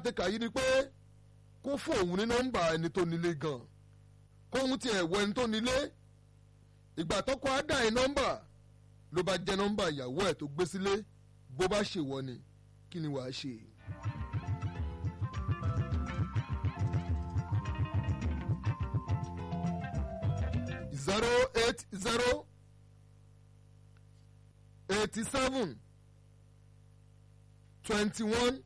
kàtẹ́kà yìí ni pé kó fún òun ní nọ́mbà ẹni tó nílé gan kóhun tiẹ̀ wọ ẹni tó nílé ìgbà tọ́kọ á dà ẹ nọ́mbà ló bá jẹ́ nọ́mbà ìyàwó ẹ̀ tó gbé sílé bó bá ṣèwọ ni kí ni wàá ṣe. zero eight zero eighty seven twenty one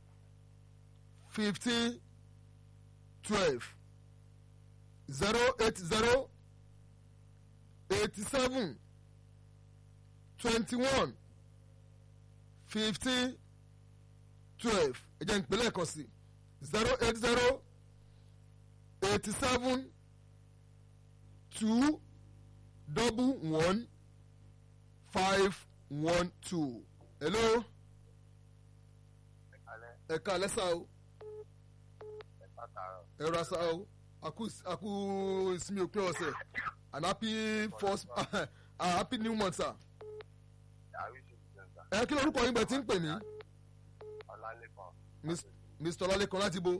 fifteen twelve zero eight zero eighty seven twenty one fifteen twelve ẹ jẹ́ ìpínlẹ̀ kan sí zero eight zero eighty seven two double one five one two hello ẹ ká lẹ́sà o ẹ ra sa o aku aku ìsinmi òpin ọ̀sẹ̀ and happy first uh, happy new month sir ẹ kí lórúkọ yín bẹ tí ń pè mí Mis- mr ọlálẹ́kan láti bo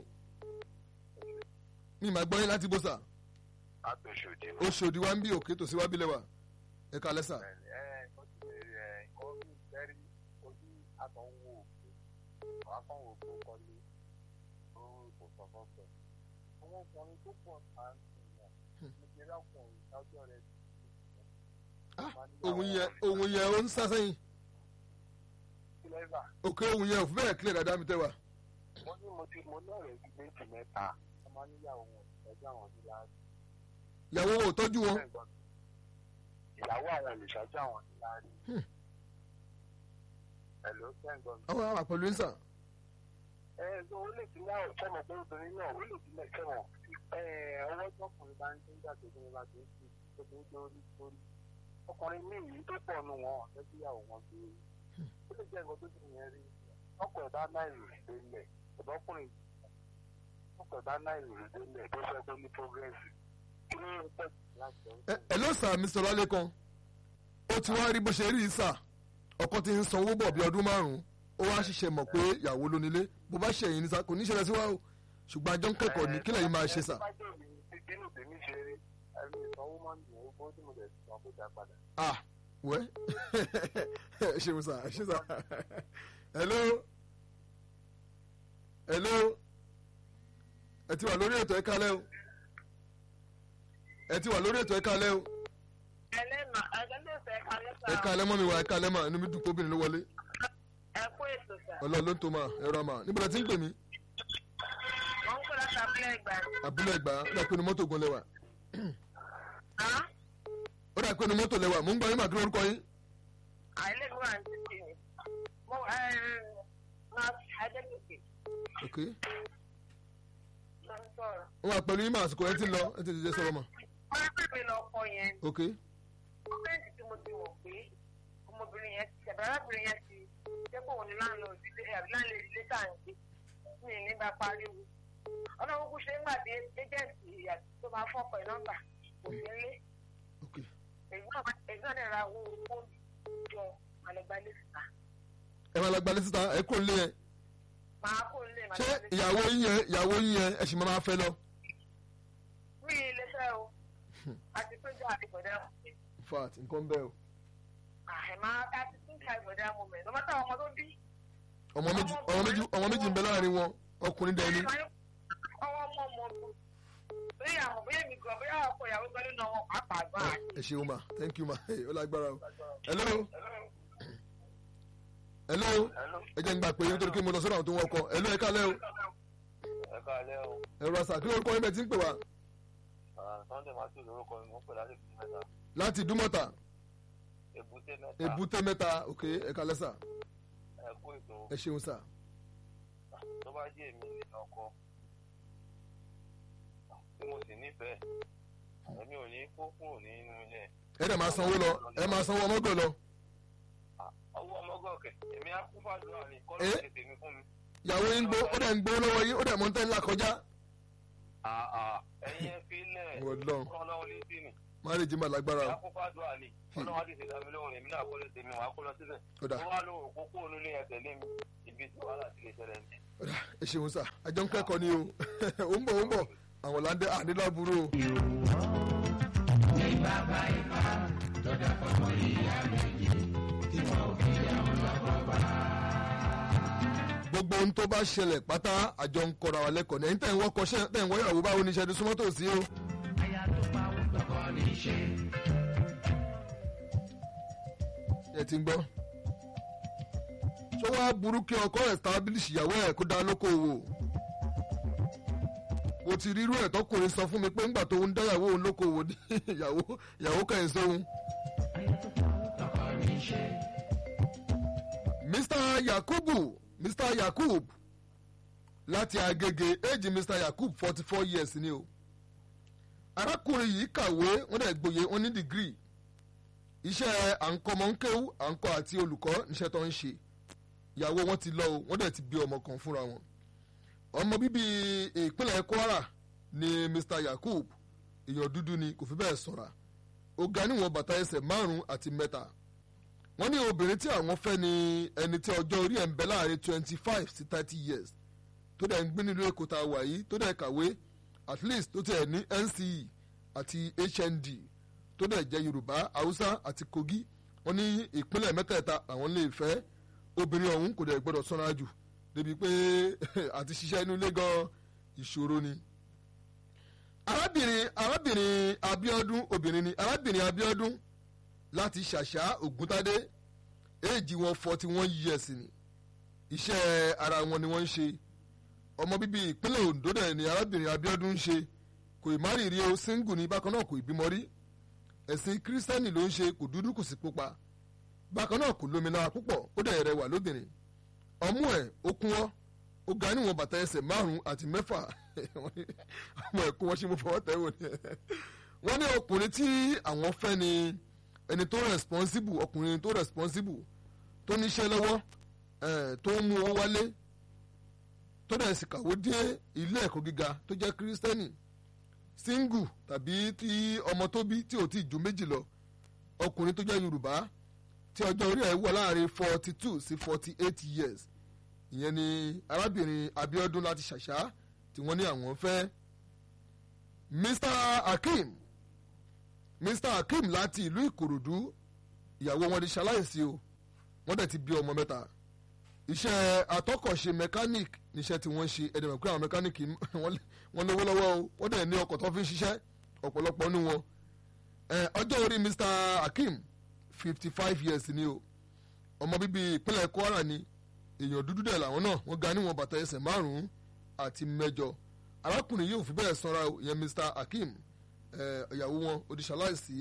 mi máa gbọ́ yín láti bo sà látòṣòdì oṣòdì wa ń bí òkè tòsí wa bí lẹ́wà ẹ ká lẹ́sà ẹ ó ti bèrè ẹ orí ìfẹ́rí ojú àtọ̀wò òkè àkànwò òkè kọ́lé ó kò sọ fọ́fẹ́. àwọn ọkùnrin tó pọ̀ máa ń sìn yàn nígbèrè ọkùnrin ìdájọ́ rẹ̀ ti Ah, ohun yẹn ohun yẹn ó ń sá sẹ́yìn kílẹ̀bà òkè ohun yẹn ò fi bẹ́ẹ̀ kílẹ̀ dáadáa mi tẹ́ wa wọ́n ní mo ti mo lọ́ọ̀rẹ́ bíi méjì mẹ́ta wọ́n máa níyàwó wọn ẹgbẹ́ àwọn ní láàrín. ìyàwó wọn ò tọ́jú wọn ìyàwó àwọn olùṣàjọ àwọn ní láàrín. Hmm. ẹ̀ló sẹ́ńgọ̀n àwọn àwọn àpẹẹrẹ ń sà ẹ ẹ ó lè ti láwọn sọmọ pé obìnrin náà ó lè ti lẹ sẹwọn ẹ ọwọ́ tọkùnrin bá ń tó ń jà tó ń bá tó ń fi obìnrin lórí lórí ọkùnrin míì yìí tó pọ̀ nù wọn ọ̀fẹ́ síyàwó wọn tó rí ó lè jẹ́ nǹkan tó ti yẹn rí ọkọ̀ ẹ̀dá náà ìrìn délẹ̀ ọ̀dọ́kùnrin ọkọ̀ ẹ̀dá náà ìrìn délẹ̀ tó fẹ́ tó ní progress kí ni ó pẹ̀ láti ẹ ẹ ló sà mr ọlálẹ́kan ó ti wá rí bó ṣe rí i sà ọkọ ti ń sanwó bọ̀ bí ọdún márùn-ún ó wá ṣiṣẹ́ mọ̀ pé ìyàwó ló nílé bó bá ṣẹ̀yìn ní sà kò ní ṣẹlẹ̀ sí wa o ṣùgbọ́n àjọ ń kẹ́kọ̀ọ́ ní kílẹ̀ yìí máa ṣe sà. bínú tèmi ṣe rí ẹni ìsanwó máa ń dùn ó bó tí mo lè sọ pé dá padà. ah wẹ́ ẹ ṣeun sà ẹ ṣe sà hello hello ẹ ti wà lórí ètò ẹ kálẹ́ o ẹ ti wà lórí ètò ẹ kálẹ́ o ẹlẹ́mà ẹlẹ́fẹ̀ẹ́ kalẹ́sà ẹ kálẹ́ mọ́ mi wá ẹ kálẹ́ mà inú mi dùn kóbìnrin ló wọlé ẹ kú ètò sà. ọlọ́run ló ń tó mà ẹ rọ mà níbo la ti ń pè mí wọ́n ń kó láti abúlé ìgbà ni. abúlé ẹgbà ó dà pé inú mọ́tò gan lẹ́wà Á, ó dà pé inú mọ́tò lẹ́wà mò ń gbọ́ yín mà kí lórúkọ yín àìlèmí wà ní títì ni. mo ẹ máa adébùkè ok ló ń sọ̀rọ̀. wọ́n wà pẹ̀lú yín mà àsìkò ẹ ti lọ ẹ ti dìde sọ̀rọ̀ mà wọ́n pè mí lọ kọ yẹn. ok gọ́ọ̀mẹ̀ntì tí mo ti wọ̀ pé ọmọbìnrin yẹn ti ṣẹ̀bẹ̀ arábìnrin yẹn ti jẹ́ pé òun ni láńlọ́ọ̀dù ilé àbí láńlọ́ọ̀dù ilé tá à ń gbé mi ì ní bá pariwo. ọlọ́run kú ṣe ń gbà dé ẹ́jẹ̀ǹtì àti tó máa fọ́pọ̀ ẹ̀ nọ́mbà kò sí ń lé. ok èyí náà dẹ̀ ra owó fóònù jọ àlẹ́gbálẹ̀ síta. ẹ máa lọ gbalẹ̀ síta ẹ kò lé yẹn máa kó lè máa ṣé gbalẹ̀ síta. ìyàwó yín yẹn ìyàwó yín yẹn ẹ sì máa máa fẹ́ lọ mi ì lè fẹ́ o àti pé jọ àdìgbọ̀dá fat nǹkan bẹ́ẹ̀ o àìmá àti pé jọ àdìgbọ̀dá mo mẹ́ lọ́mọ táwọn ọmọ tó bí. ọmọ méjì ọmọ méjì ọmọ méjì ń bẹ láàrin wọn ọkùnrin dẹni ọwọ́ ọmọ ọmọ ọdún bóyá àwọn bóyá mi gan bóyá ọkọ ìyàwó gbẹ́lú náà wọn pàápàá gbà. ẹ ṣeun ma thank you ma ó lágbára o hello hello ẹ jẹ́ ń gbà pé nítorí pé mo lọ sọ́dọ̀ àwọn tó ń wọkọ̀ hello ẹ kálẹ́ o ẹ káalẹ́ o ẹ̀rọ àṣà kí lórúkọ yín bẹ̀ tí ń pè wá sunday matthew lórúkọ mi mo pè láti fi mẹ́ta láti dúmọ̀tà èbúté mẹ́ta èbúté mẹ́ta ok ẹ kálẹ́ sà ẹ kú ètò ẹ ṣeun sà tó bá jẹ́ èmi nínú ọkọ tí mo sì nífẹ̀ẹ́ èmi ò ní kó kúrò nínú ilé ẹ dẹ̀ máa sanwó lọ ẹ máa sanwó ọmọgbẹ́ lọ ọwọ́ ọmọgọ́kẹ́ èmi á kú fàdúrà ní kọ́ ló Eh? ṣe tèmi fún mi. ìyàwó yín gbó ó dẹ̀ ń gbó lọ́wọ́ yín ó dẹ̀ mọ́ ń tẹ́ ńlá kọjá àà ẹ̀yin ẹ fi lẹ̀ Ọlọ́run. kọ́ lọ́wọ́ létí ni márèjì máa lágbára o àkókò àdúrà ni ọlọ́run á ti ṣe dábìlì òun èmi náà kó lè tèmi wàá kó lọ síbẹ̀. ọ̀dà wọ́n wá lóhùn òpópó onílé ẹ̀ tẹ̀lé mi ibi tí wàhálà ti lè ṣẹlẹ̀ ní. ọ̀dà ẹ ṣeun sà àjọ ń kẹ́kọ̀ọ́ ni o ó ń bọ̀ ó ń bọ̀ àwọn láńdẹ́ àníláburú o. gbogbo ohun tó bá ṣẹlẹ̀ pátá àjọ ń kọ́ra wa lẹ́kọ̀ọ́ ní ẹ̀yin tẹ̀ ń wọ́kọ̀ ṣẹ́ tẹ̀ ń wọ́ ìyàwó báwo ni iṣẹ́ ti súnmọ́ tòsí o. ẹ ti ń gbọ́ ṣé wàá burú kí ọkọ establish ìyàwó ẹ̀ kó dá lókòwò mo ti rírú ẹ̀ tọkùnrin sọ fún mi pé ńgbà tó ń dá ìyàwó òun lókòwò ní ìyàwó ìyàwó kẹ́hìn sóhun. Mr. Yakubu Mr. Yakub láti Agége éèjì Mr. Yakub forty four years ni o arákùnrin yìí kàwé wọ́n dẹ̀ gboyè wọ́n ní dìgírì iṣẹ́ à ń kọ́ ọmọ ń kéwú à ń kọ́ àti olùkọ́ níṣẹ́ tó ń ṣe ìyàwó wọn ti lọ o wọ́n dẹ̀ ti bí ọmọ kan fúnra wọn ọmọ bíbí ìpínlẹ̀ Kwara ni Mr. Yakub èèyàn dúdú ni kò fi bẹ́ẹ̀ sọ̀ra ó ga níwọ̀n bàtà ẹsẹ̀ márùn-ún àti mẹ́ta wọ́n ní obìnrin tí àwọn fẹ́ ni ẹni tí ọjọ́ orí ẹ̀ ń bẹ láàrin twenty five sí thirty years tó dẹ̀ ń gbé nílùú Èkó tá a wà yìí tó dẹ̀ kàwé at least tó tẹ̀ ní NCE àti HND tó dẹ̀ jẹ́ Yorùbá Haúsá àti Kogi wọ́n ní ìpínlẹ̀ mẹ́tẹ̀ẹ̀ta àwọn lè fẹ́ obìnrin ọ̀hún kò dẹ̀ gbọ́dọ̀ sọ́ra jù débi pé àti ṣiṣẹ́ inú ilé gan ìṣòro ni. arábìnrin arábìnrin Abíọ́dún obìnrin ni arábìnrin Abíọ́dún láti ṣàṣà Ògúntádé éèjì wọn forty one years ni iṣẹ́ ara wọn ni wọ́n ń ṣe ọmọ bíbí ìpínlẹ̀ Ondo dẹ̀ ni arábìnrin Abíọ́dún ń ṣe kò ì má rí rí o single ni bákan náà kò ì bímọ rí ẹ̀sìn kírísítẹ́nì ló ń ṣe kò dúdú kò sì pupa bákan náà kò lómìnira púpọ̀ ó dẹ̀ rẹwà lóbìnrin ọmú ẹ̀ ó kún ọ́ ó ga níwọ̀n bàtà ẹsẹ̀ márùn-ún àti mẹ́fà ọmọ ẹ̀ kún wọ́n ṣe mú fọwọ́ tẹ̀ wò ni wọ́n ní ọkùnrin tí àwọn fẹ́ ni ẹni tó responsible ọkùnrin tó responsible tó níṣẹ́ lọ́wọ́ ẹ̀ tó ń mú owó wálé tó dẹ̀ sì kàwé dé ilé ẹ̀kọ́ gíga tó jẹ́ kírísítẹ́nì single tàbí tí ọmọ tó bí tí ò tí ju méjì lọ ọkùnrin tó jẹ́ yorùbá tí ọjọ́ orí ẹ̀ wọ̀ láàrin forty two sí forty eight years ìyẹn ni arábìnrin Abíọ́dún láti ṣàṣà tí wọ́n ní àwọn fẹ́ Mr Hakeem Mr Hakeem láti ìlú Ìkòròdú ìyàwó wọn di ṣaláìsí o wọ́n dẹ̀ ti bí ọmọ mẹ́ta iṣẹ́ atọ́kọ̀ṣe mechanic níṣẹ́ tí wọ́n ṣe ẹ̀dẹ̀mọ̀ pé àwọn mechanic wọ́n lówó lọ́wọ́ o wọ́n dẹ̀ ní ọkọ̀ tó fi ń ṣiṣẹ́ ọ̀pọ̀lọpọ̀ nínú wọn ọjọ́ orí Mr Hakeem fifty five years ni o ọmọ bíbí ìpínlẹ̀ Kwara ni èèyàn dúdú dẹ̀ làwọn náà wọ́n ga níwọ̀n bàtà ẹsẹ̀ márùn-ún àti mẹ́jọ arákùnrin yìí ò fi bẹ́ẹ̀ sanra o ìyẹn Mr Hakeem ìyàwó wọn odìṣàláìsí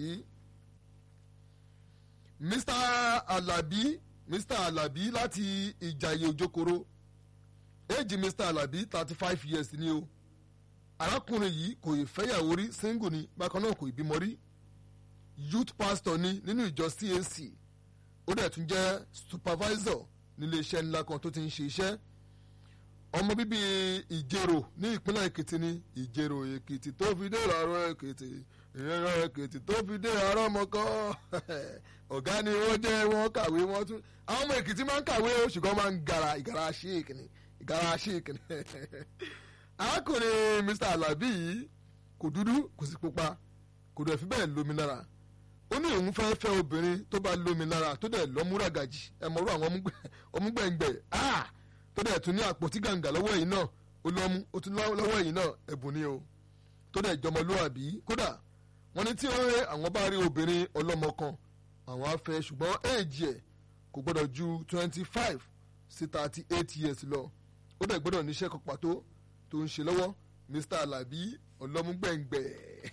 Mr Alabi Mr Alabi láti Ìjàyè Òjòkòrò éèjì Mr Alabi thirty five years ni o arákùnrin yìí kò ì fẹ́yàwó rí single ni bákan náà kò ì bímọ rí youth pastor ni nínú ìjọ CAC ó dẹ̀ tún jẹ́ supervisor nílé iṣẹ́ ńlá kan tó ti ń ṣe iṣẹ́ ọmọ bíbí ìjẹ̀rò ní ìpínlẹ̀ èkìtì ní ìjẹ̀rò èkìtì tó fi dé ìrọ̀rọ̀ èkìtì ìrọ̀rọ̀ èkìtì tó fi dé àárọ̀ mọ́kọ́ ọ̀gá ni wọ́n jẹ́ wọ́n kàwé wọ́n tún àwọn ọmọ èkìtì máa ń kàwé o ṣùgbọ́n máa ń gara ìgara ṣéèkì ni ìgara ṣéèkì ni arákùnrin Mr Alabi yìí kò dúdú kò sì pupa kò dẹ̀ fi bẹ́ẹ̀ lómi lára ó ní òun fẹ́ fẹ́ obìnrin tó bá lómi lára tó dẹ̀ lọ́múragàjì ẹ mọ̀rú àwọn ọmúgbẹ̀ngbẹ̀ tó dẹ̀ tún ní àpótí gàǹgà lọ́wọ́ yìí náà ó lọ́mú ó tún lọ́wọ́ yìí náà ẹ̀bùn ni o tó dẹ̀ jọmọlúwàbí kódà wọ́n ní tí ó rẹ àwọn bá rí obìnrin ọlọ́mọ kan àwọn á fẹ́ ṣùgbọ́n éèjì ẹ̀ kò gbọ́dọ̀ ju twenty five sí thirty eight years lọ ó dẹ̀ gbọ́dọ̀ níṣẹ́ kan pàtó tó ń ṣe lọ́wọ́ Mr Alabi ọlọ́múgbẹ̀ngbẹ̀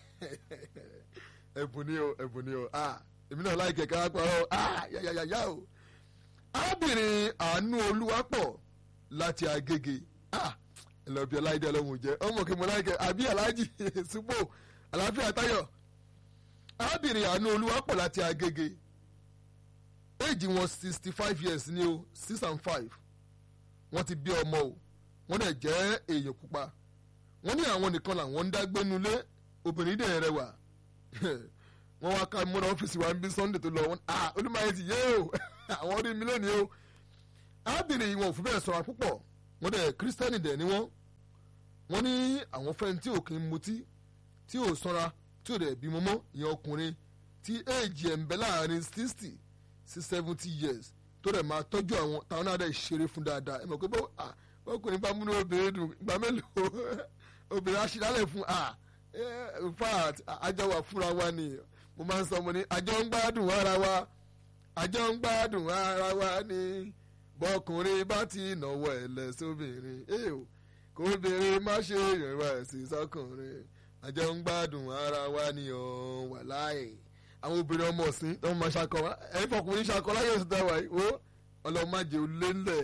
ẹ̀bùn ni o ẹ̀bùn ni o ah èmi náà láì kẹ̀kẹ́ apá ọ ah yàyàyàyà o arábìnrin àánú olúwapọ̀ láti agége ah ẹlọ́bí ọláìdé ọlọ́run jẹ́ ọmọ kí mo láì kẹ́ àbí aláàjì sípò àlàáfíà táyọ̀ arábìnrin àánú olúwapọ̀ láti agége éèjì wọn sixty five years ni o six and five wọ́n ti bí ọmọ o wọ́n dẹ̀ jẹ́ èèyàn pupa wọ́n ní àwọn nìkan làwọn ń dágbénulé obìnrin dẹ̀ rẹwà wọ́n wá ká múra ọ́fíìsì wa ń bí sunday tó lọ wọn ah olùmọ̀ye ti yé o àwọn orí mi lónìí o arábìnrin yìí wọn ò fi bẹ́ẹ̀ sọ̀rọ̀ púpọ̀ wọ́n dẹ̀ kírísítẹ́nì dẹ̀ ni wọ́n wọ́n ní àwọn fẹ́ni tí ò kí ń mutí tí ò sanra tí ò dẹ̀ bímọ mọ́ ìyẹn ọkùnrin tí éèjì ẹ̀ ń bẹ láàrin sixty sí seventy years tó dẹ̀ máa tọ́jú àwọn táwọn náà dẹ̀ ṣeré fún dáadáa ẹ mọ̀ pé bó ah ọkùnrin bá múnú obìnrin dùn ìgbà mélòó obìnrin aṣílálẹ̀ fún ah in fact àjọ wà fúnra wa ni mo máa ń sọ mo ní àjọ ń gbádùn ara wa àjọ ń gbádùn ara wa ni bọkùnrin bá ti nàwọ ẹlẹ sóbìnrin ẹ o kò obìnrin má ṣe ìrìnwá ẹsìn sọkùnrin àjọ ń gbádùn ara wa ni ọ wà láàyè àwọn obìnrin ọmọ ọ̀sìn tó ń máa ṣakọ ẹ fọkùnrin ṣakọ láyé oṣù táwa yìí ó ọlọ́mọdé olé ńlẹ̀.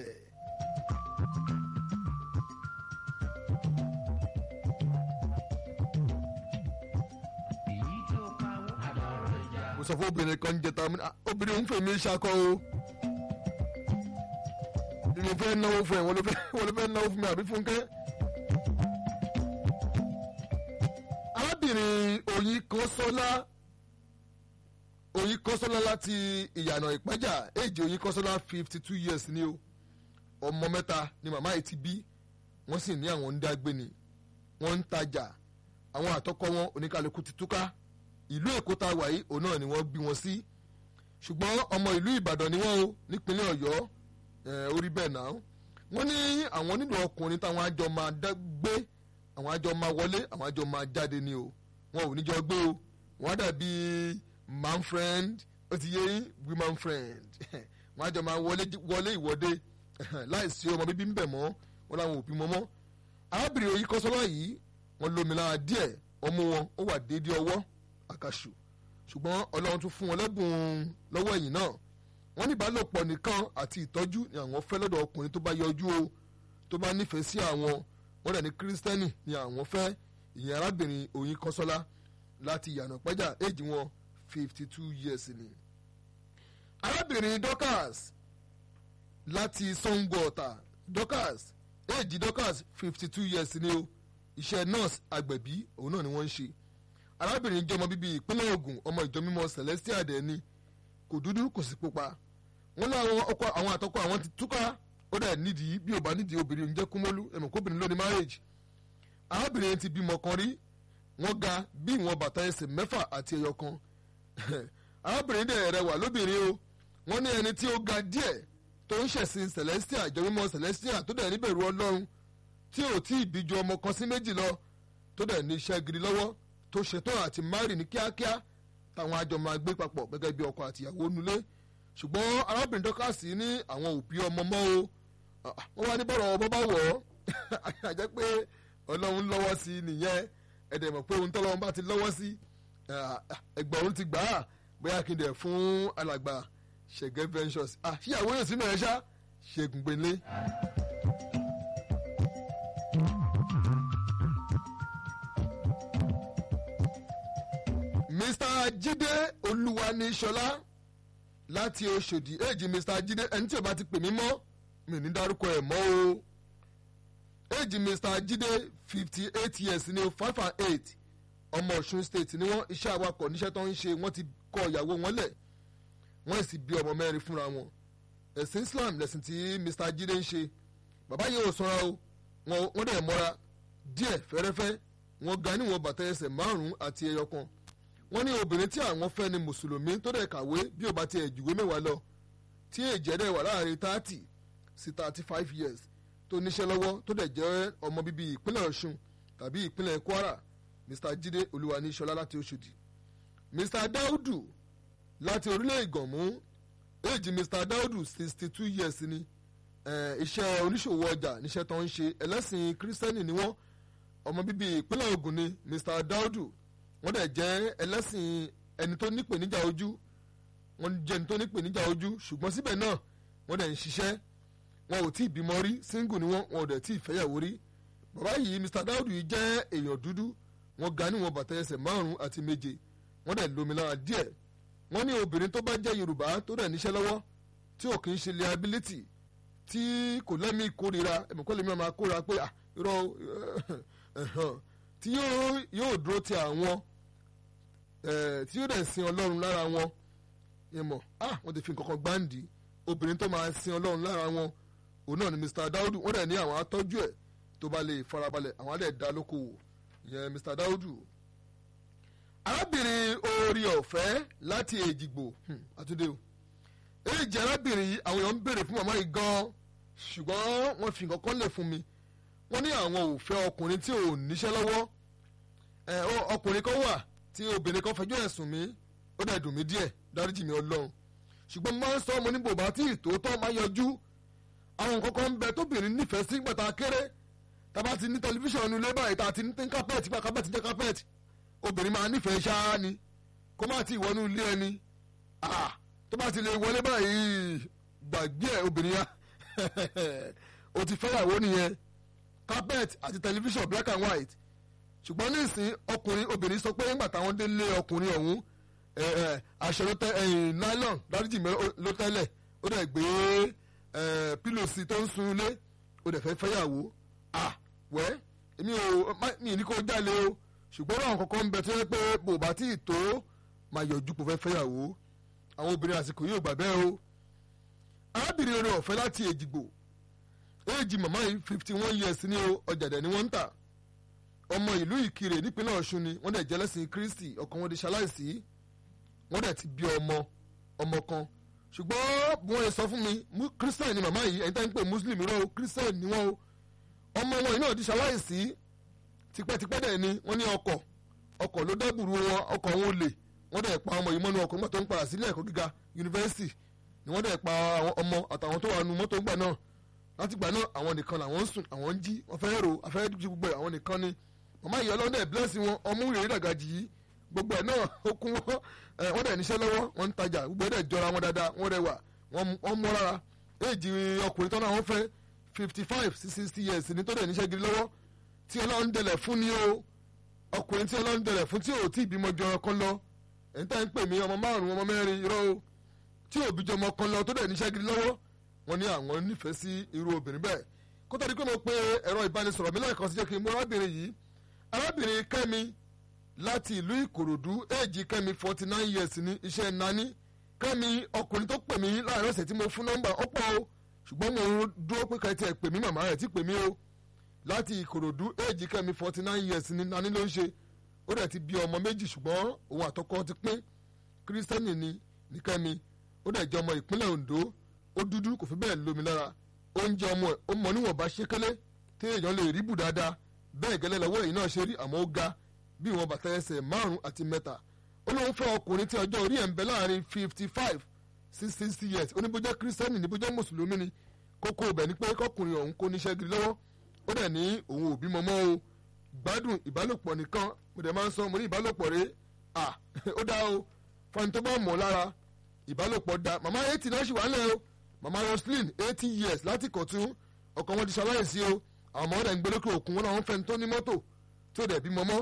mo sọ fún obìnrin kan jẹta obìnrin ń fèmí ṣakọ o bí mo fẹ́ náwó fún ẹ wọ́n ló fẹ́ náwó fún mi àbí fúnkẹ́. arábìnrin oyin kọ́sọ́lá oyin kọ́sọ́lá láti ìyànà ìpẹ́jà èjì oyin kọ́sọ́lá fifty two years ni o ọmọ mẹ́ta ni màmá yìí ti bí wọ́n sì ní àwọn ń dágbé ni wọ́n ń tajà àwọn àtọkọ wọn oníkàlùkù ti túká ìlú èkó tá a wà yìí òun náà ni wọ́n bí wọn sí ṣùgbọ́n ọmọ ìlú ìbàdàn ni wọ́n o nípínlẹ̀ ọ̀yọ́ orí bẹ́ẹ̀ náà wọ́n ní àwọn nílò ọkùnrin táwọn àjọ máa gbé àwọn àjọ máa wọlé àwọn àjọ máa jáde ni o wọn ò ní jọ gbé o wọ́n á dàbí man friend ó ti yé woman friend wọ́n àjọ máa wọlé ìwọ́de láìsí ọmọ bíbí ń bẹ̀ mọ́ wọn làwọn òbí mọ́ mọ́ arábìnrin òyìn kọ́sọ́lá yìí wọ́n lómi lára díẹ̀ ọmọ wọn ó wà déédéé ọwọ́ àkàṣù ṣùgbọ́n ọlọ́run tún fún wọn lẹ́bùn lọ́wọ́ ẹ̀yìn náà wọ́n ní ìbálòpọ̀ nìkan àti ìtọ́jú ni àwọn fẹ́ lọ́dọ̀ ọkùnrin tó bá yọjú o tó bá nífẹ̀ẹ́ sí àwọn wọ́n dẹ̀ ní kírísítẹ́nì ni àwọn fẹ́ ìyẹn arábìnrin oyin kọ́sọ́lá láti ìyànà pẹ́jà éèjì wọn fifty two years ni. arábìnrin dorcas láti sango ọ̀tà dorcas éèjì dorcas fifty two years ni o iṣẹ́ nurse agbẹ̀bí òun náà ni wọ́n ń ṣe arábìnrin jẹ́ ọmọ bíbí ìpínlẹ̀ Ògùn ọmọ ìjọ mímọ́ celestia dẹ̀ ni kò dúdú kò sì pupa wọn ní àwọn ọkọ àwọn àtọkọ àwọn ti túká ó dẹ̀ nídìí bí ò bá nídìí obìnrin ń jẹ́ kúmọ́lú ẹ̀mọ̀ kóbìnrin ló ní marriage arábìnrin ti bímọ kan rí wọ́n ga bí ìwọ̀n bàtà ẹsẹ̀ mẹ́fà àti ẹyọ kan arábìnrin dẹ̀ rẹwà lóbìnrin o wọ́n ní ẹni tí ó ga díẹ̀ tó ń ṣẹ̀sìn celestia ìjọ mímọ́ celestia tó dẹ̀ níbẹ̀rù ọlọ́run tí ò tí ì bí ju ọmọ kan sí méjì lọ tó dẹ̀ ní iṣẹ́ gidi lọ́wọ́ tó ṣetán àti mari ní kíákíá táwọn àjọ máa gbé papọ̀ gẹ́gẹ́ bí ọkọ àtìyàwó nulẹ̀ ṣùgbọ́n arábìnrin dọ́kàsí ní àwọn òbí ọmọ mọ́ o wọ́n wá ní bọ̀rọ̀ ọmọ bá wọ̀ ọ́ àjẹ́ pé ọlọ́run lọ́wọ́ sí i nìyẹn ẹ̀dẹ̀ mọ̀ pé ohun tọ́lọ́run bá ti lọ́wọ́ sí ẹgbọ̀rún ti gbà á bóyá kí n dẹ̀ fún alàgbà ṣẹ̀gẹ́ ventures ṣíyàwó yóò sínú ẹ̀ ṣá ṣẹ́gun gbélé. mr jide olúwaníṣọlá láti oṣòdì èjì mr jide ẹni tí o bá ti pè mí mọ́ mi ní dárúkọ ẹ̀ mọ́ o èjì mr jide fifty eight years ní five and eight ọmọ ọ̀ṣun state ni wọ́n iṣẹ́ awakọ̀ níṣẹ́ tó ń ṣe wọ́n ti kọ ìyàwó wọn lẹ̀ wọ́n sì bí ọmọ mẹ́rin fúnra wọn ẹ̀sìn islam lẹ̀sìn tí mr jide ń ṣe bàbá yìí ò sanra o wọ́n dẹ̀ mọ́ra díẹ̀ fẹ́rẹ́fẹ́ wọ́n ga níwọ̀n bàtà ẹsẹ̀ márùn-ún àti ẹyọ kan wọ́n ní obìnrin tí àwọn fẹ́ ni mùsùlùmí tó dẹ̀ kàwé bí ó bá ti ẹ̀jùwé mẹ́wàá lọ tí èjẹ́ dẹ̀ wà láàrin thirty sí thirty five years tó níṣẹ́ lọ́wọ́ tó dẹ̀ jẹ́ ọmọ bíbí ìpínlẹ̀ ọ̀ṣun tàbí ìpínlẹ̀ kwara mr jide olúwaníṣọlá láti oṣòdì mr daudu láti orílẹ̀ ìgànmú èjì mr daudu sixty two years ni iṣẹ́ oníṣòwò ọjà níṣẹ́ tó ń ṣe ẹlẹ́sìn kírísítẹ́nì ni wọ́n ọmọ bíbí ìpínlẹ̀ ògùn ni mr daudu wọ́n dẹ̀ jẹ́ ẹlẹ́sìn ẹni tó nípèníjà ojú wọ́n jẹ́ ẹni tó nípèníjà ojú ṣùgbọ́n síbẹ̀ náà wọ́n dẹ̀ ń ṣiṣẹ́ wọn ò tí ì bímọ rí single ni wọ́n wọn ò dẹ̀ tí ì fẹ́yàwó rí bàbá yìí mr daudu yìí jẹ́ èèyàn dúdú wọ́n ga níwọ̀n bàtà ẹsẹ̀ márùn-ún àti méje wọ́n dẹ̀ lómi lára díẹ̀ wọ́n ní obìnrin tó bá jẹ́ yorùbá tó dẹ̀ níṣẹ́ lọ́wọ́ tí ò kì í ṣe liability tí kò lẹ́mí kórira ẹ̀mọ̀kọ́ lèmi máa kóra pé irọ́ tí yóò dúró ti àwọn eh, tí yóò dẹ̀ sin ọlọ́run lára wọn ìmọ̀ ah wọ́n ti fi nǹkan kan gbáǹdì obìnrin tó máa sin ọlọ́run lára wọn òun náà ni Mr. Daudu wọ́n dẹ̀ ní àwọn atọ́jú ẹ̀ tó bá lè farabalẹ̀ àwọn á dẹ̀ dá lókòwò ìyẹn Mr. Daudu arábìnrin orí ọ̀fẹ́ láti èjìgbò hmm, àtúndé o èjì arábìnrin yìí àwọn èèyàn ń béèrè fún màmá yìí gan ṣùgbọ́n wọ́n fi nǹkan kan lè fún mi wọ́n ní àwọn ò fẹ́ ọkùnrin tí ò níṣẹ́ lọ́wọ́ ẹ ọ- ọkùnrin kan wà tí obìnrin kan fẹjọ́ ẹ̀sùn mi ó dẹ̀ dùn mí díẹ̀ dáríjì mi ọlọ́run ṣùgbọ́n mo máa ń sọ ọmọ ní bòbá tí ìtòótọ́ máa yọjú àwọn nǹkan kan ń bẹ tóbìnrin nífẹ̀ẹ́ sí gbàtà kéré tá a bá ti ní tẹlifíṣàn nílé báyìí tá a ti ní kápẹ́ẹ̀tì bá kápẹ́ẹ̀tì jẹ́ kápẹ́ẹ̀tì obìnrin máa nífẹ̀ẹ́ ṣáá ni kó má ti wọnú ilé ẹni ah tó bá ti lè wọlé báyìí gbàgbé ẹ obìnrin ya o ti fẹ́yàwó nìyẹn carpet àti tẹlifíṣàn black and white ṣùgbọ́n nísìn ọkùnrin obìnrin sọ pé nígbà táwọn délé ọkùnrin ọ̀hún ẹ, ẹ, aṣọ ló tẹ ẹyìn nylon dáríjì mi ó- ló tẹ́lẹ̀ ó dẹ̀ gbé ẹ, pílòsì tó ń sun ilé ó dẹ̀ fẹ́ fẹ́yàwó ah wẹ́ èmi ò má- mi ní kó jalè o ṣùgbọ́n àwọn kankan ń bẹ tó yẹ pé bò bá tí ì tó máa yọjú kó fẹ́ fẹ́yàwó àwọn obìnrin àsìkò yìí ò gbà bẹ́ẹ̀ o arábìnrin orin ọ̀fẹ́ láti èjìgbò éèjì màmá yìí fifty one years ní o ọ̀jàdẹ̀ ni wọ́n ń tà ọmọ ìlú ìkirè nípínlẹ̀ ọ̀ṣun ni wọ́n dẹ̀ jẹ́lẹ́sìn kristi ọkàn wọn di ṣaláìsí wọ́n dẹ̀ ti bí ọmọ ọmọ kan ṣùgbọ́n bí wọ́n yẹ sọ fún mi mú- christian ni màmá yìí ẹni tẹ́ ń pè muslim rẹ o christian ni wọ́n o ọmọ wọn yìí náà di ṣaláìsí tipẹ́tipẹ́ dẹ̀ ni wọ́n ní ọkọ̀ ọkọ̀ ló dẹ́bùrú wọn ọkọ̀ wọn ò lè wọ́n dẹ̀ pa ọmọ yìí mọ́nú ọkọ̀ nígbà tó ń padà sílé ẹ̀kọ́ gíga yunifásitì ni wọ́n dẹ̀ pa àwọn ọmọ àtàwọn tó wà nù mọ́tò ńgbà náà láti gbà náà àwọn nìkan làwọn ń sùn àwọn ń jí wọ́n fẹ́ rò afẹ́ ju gbogbo ẹ̀ àwọn nìkan ni màmá ìyá ọlọ́dẹ blẹ́sì wọn ọmú ìrírí dàgàjì yìí gbogbo ẹ̀ náà ó kún wọn ẹ̀ wọ́n dẹ̀ níṣẹ́ lọ́wọ́ wọ́n ń tajà gbogbo ẹ̀ dẹ̀ jọra wọn dáadáa wọ́n rẹwà wọ́n wọ́n mọ́ rárá éèjì ọkùnrin tán náà wọ́n fẹ́ fifty five sí sixty years ní tó dẹ̀ níṣẹ́ gidi lọ́wọ́ tí ọlọ́run dẹlẹ̀ fún ni o ọkùnrin tí ọlọ́run dẹlẹ̀ fún tí ò tí ì bímọ jọra kan lọ ẹ̀ń tá ń pè mí ọmọ márùn-ún ọmọ mẹ́rin irọ́ o tí òbí jọmọ kan lọ tó dẹ̀ níṣẹ́ gidi lọ́wọ́ wọn ní àwọn nífẹ̀ẹ́ sí irú obìnrin bẹ́ẹ̀ kó tó di pé mo pe ẹ̀rọ ìbánisọ̀rọ̀ mi lẹ́ẹ̀kan sí jẹ́ kí n mú arábìnrin yìí arábìnrin kẹ́mi láti ìlú ìkòròdú éèjì kẹ́mi forty nine years ní iṣẹ́ nání kẹ́mi ọkùnrin tó pè mí láàrin ọ̀sẹ̀ tí mo fún nọ́mbà ọ̀pọ̀ o ṣùgbọ́n mo dúró pé kẹ́tì ẹ̀ pè mí màmá rẹ̀ tí pè mí o láti ìkòròdú éèjì kẹ́mi forty nine years ní nání ló ń ṣe ó dẹ̀ ti bí ọmọ méjì ṣùgbọ́n òun àtọkọ ti pín kírísítẹ́nì ni ní kẹ́mi ó dẹ̀ jẹ́ ọmọ ìpínlẹ̀ Ondo ó dúdú kò fi bẹ́ẹ̀ lómi lára oúnjẹ ọmọ ẹ̀ ó mọ níwọ̀nba ṣékélé tí èèyàn lè rí bù dáadáa bẹ́ẹ̀ gẹ́lẹ́ lọ́wọ́ èyí náà ṣe rí àmọ́ ó ga bí ìwọ̀n bàtà ẹsẹ̀ márùn-ún àti mẹ́ta ó lóun fẹ́ ọkùnrin tí ọjọ́ orí ẹ̀ ń bẹ láàrin fifty five sí sixty years ó ní bó jẹ́ kírísítẹ́nì ní bó jẹ́ mùsùlùmí ni kókó ibẹ̀ ni pé kọkùnrin ọ̀hún kó níṣẹ́ gidi lọ́wọ́ ó dẹ̀ ní òun ò bímọ mọ́ o gbádùn ìbálòpọ̀ nìkan mo dẹ̀ máa ń sọ mo ní ìbálòpọ̀ rẹ̀ à ó dá o fún ẹni tó bá mọ̀ lára ìbálòpọ̀ da màmá eighty náà ṣì wà lẹ́ o màmá roslyn eighty years láti kọ̀tún ọkọ wọn ti ṣaláìsí o àwọn ọmọ rẹ̀ ń gbé lókè òkun wọn làwọn fẹ́ni tó ní mọ́tò tí ó dẹ̀ bímọ mọ́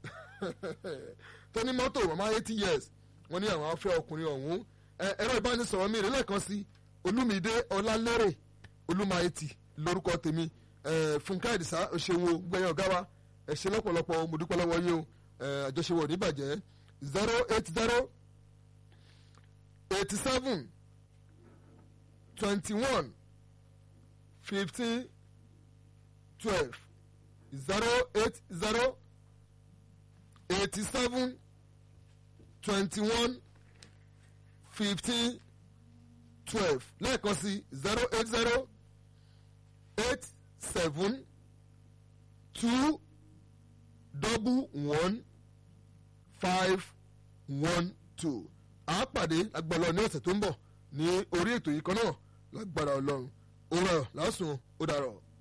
tó ní mọ́tò màmá eighty years wọ́n ní àwọn afẹ́ ọkùnrin ọ̀hún ẹ- ẹ̀rọ ìbánisọ̀rọ̀ mi rẹ̀ lẹ́ẹ̀kan sí olúmídé ọlálẹ́rẹ̀ olúmáyétì lórúkọ tèmi ẹ, fúnkẹ́ àdìsá òṣèwò gbẹ̀yìn ọ̀gá wa ẹ ṣé lọ́pọ̀lọpọ̀ mo dúpẹ́ lọ́wọ́ yín o ẹ, àjọṣewọ̀ ò ní bàjẹ́ zero eight zero eighty seven twenty one fifteen twelve zero eight zero eighty seven twenty one fifteen twelve lẹ́ẹ̀kan sí zero eight zero eight seven two double one five one two a pàdé agbára ní ọ̀sẹ̀ tó ń bọ̀ ní orí ètò yìí kan náà lágbára ọlọ́run ó rọ̀ lásùn ó dàrọ̀.